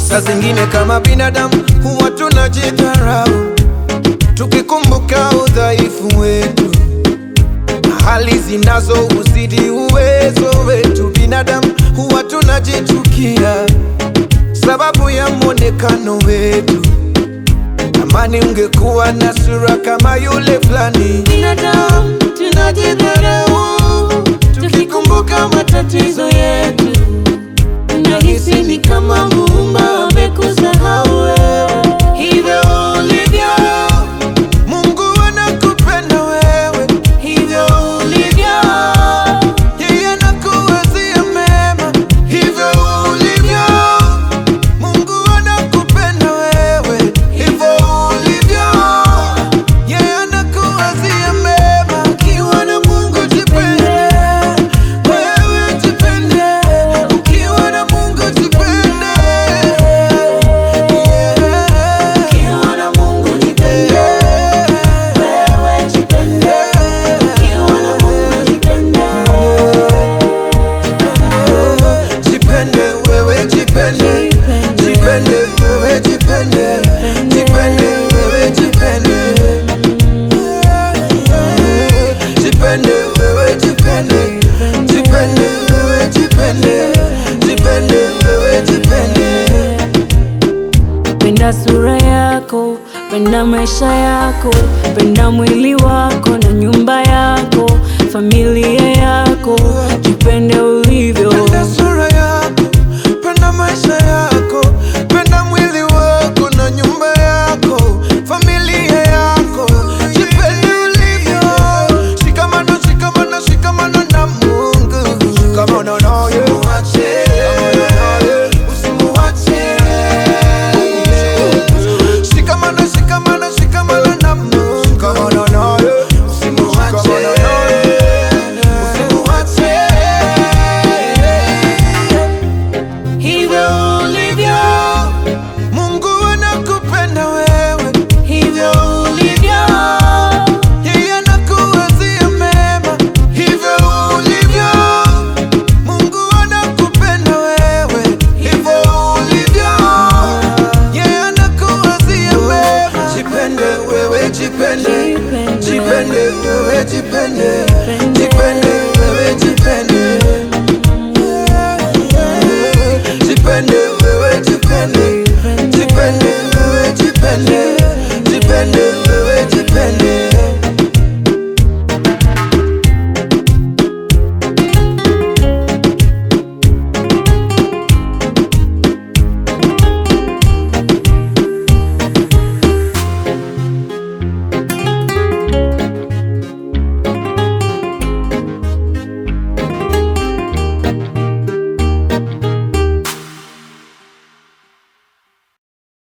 Saa zingine kama binadamu huwa tunajidharau, tukikumbuka udhaifu wetu, hali zinazo uzidi uwezo wetu. Binadamu huwa tunajichukia sababu ya mwonekano wetu. Amani ungekuwa na sura kama yule fulani. Binadamu tunajidharau, tukikumbuka matatizo yetu Nahisi ni kama Muumba amekusahau wewe, hivyo ulivyo. Mungu anakupenda wewe, hivyo ulivyo. Yeye anakuwazia mema, hivyo ulivyo. Mungu anakupenda wewe, hivyo ulivyo. Yeye anakuwazia mema. Ukiwa na Mungu jipende, wewe jipende. Ukiwa na Mungu jipende, yeah. Ukiwa na Mungu jipende, wewe jipende. Ukiwa na Mungu jipende, jipende wewe jipende, jipende wewe jipende, jipende wewe jipende. Jipende wewe jipende, jipende wewe jipende, jipende wewe jipende. Penda sura yako, penda maisha yako, penda mwili wako na nyumba yako, familia yako, jipende ulivyo. Penda sura yako, penda maisha yako, penda mwili wako na nyumba yako, familia yako, jipende ulivyo. Shikamano, shikamano, shikamano na Mungu, shikamano naye, usimuache, usimuache. Shikamano, shikamano, shikamano na Mungu, shikamano naye, usimuache, usimuache. Hivyo ulivyo, Mungu anakupenda wewe, hivyo ulivyo, yeye anakuwazia mema, hivyo ulivyo. Mungu anakupenda wewe, hivyo ulivyo, yeye anakuwazia mema. Jipende wewe, jipende, jipende wewe, jipende,